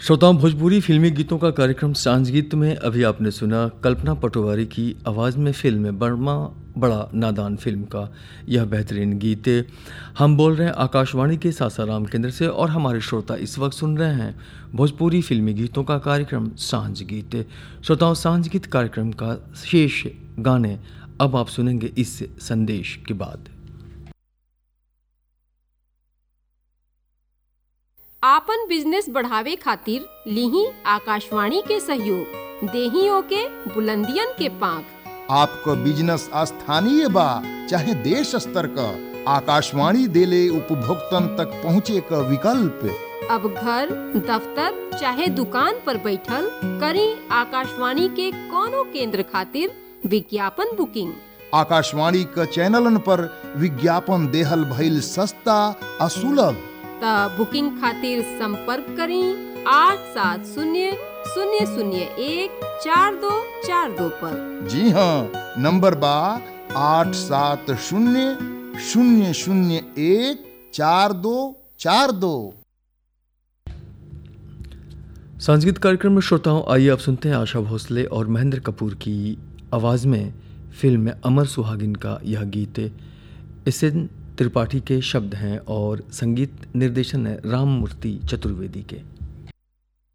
श्रोताओं भोजपुरी फिल्मी गीतों का कार्यक्रम सांझ गीत में अभी आपने सुना कल्पना पटवारी की आवाज़ में फिल्म बर्मा बड़ा नादान फिल्म का यह बेहतरीन गीत हम बोल रहे हैं आकाशवाणी के सासाराम केंद्र से और हमारे श्रोता इस वक्त सुन रहे हैं भोजपुरी फिल्मी गीतों का कार्यक्रम सांझ गीत श्रोताओं सांझ गीत कार्यक्रम का शेष गाने अब आप सुनेंगे इस संदेश के बाद आपन बिजनेस बढ़ावे खातिर लीही आकाशवाणी के सहयोग देही ओके बुलंदियन के पांख आपको बिजनेस स्थानीय बा चाहे देश स्तर का आकाशवाणी देले उपभोक्तन तक पहुँचे का विकल्प अब घर दफ्तर चाहे दुकान पर बैठल करी आकाशवाणी के कोनो केंद्र खातिर विज्ञापन बुकिंग आकाशवाणी का चैनलन पर विज्ञापन देहल भइल सस्ता आ सुलभ त बुकिंग खातिर संपर्क करी आठ सात शून्य शून्य शून्य एक चार दो चार दो पर जी हाँ नंबर बा आठ सात शून्य शून्य शून्य एक चार दो चार दो संगीत कार्यक्रम में श्रोताओं आइए आप सुनते हैं आशा भोसले और महेंद्र कपूर की आवाज़ में फिल्म में अमर सुहागिन का यह गीत इसे त्रिपाठी के शब्द हैं और संगीत निर्देशन है राम मूर्ति चतुर्वेदी के